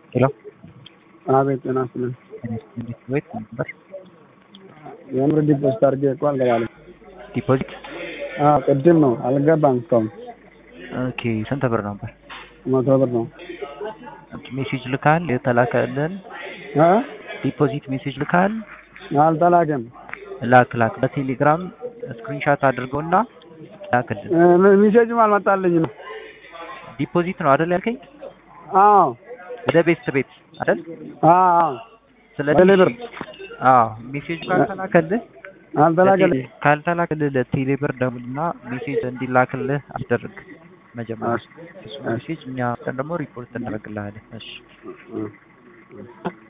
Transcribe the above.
ሄሎ አቤት ጤና ይስጥልኝ። ቤት ነበር የምር ዲፖዚት አድርጌ እኮ አልገባልኝ። ዲፖዚት አዎ ቅድም ነው አልገባም እስካሁን። ኦኬ ስንት ብር ነበር? መቶ ብር ነው። ሜሴጅ ልካል የተላከልን እ ዲፖዚት ሜሴጅ ልካል አልተላከም። ላክ ላክ በቴሌግራም ስክሪንሻት አድርገውና ላክልን። እ ሚሴጅም አልመጣልኝም። ዲፖዚት ነው አይደል ያልከኝ? አዎ ወደ ቤት ቤት አይደል? አዎ ስለዚህ ቴሌብር አዎ ሜሴጅ ካልተላከልህ አልተላከልኝ። ካልተላከልህ ለቴሌብር ደውልና ሜሴጅ እንዲላክልህ አስደርግ መጀመሪያ። እሱ ሜሴጅ እኛ ደግሞ ሪፖርት እናደርግልሃለን። እሺ እ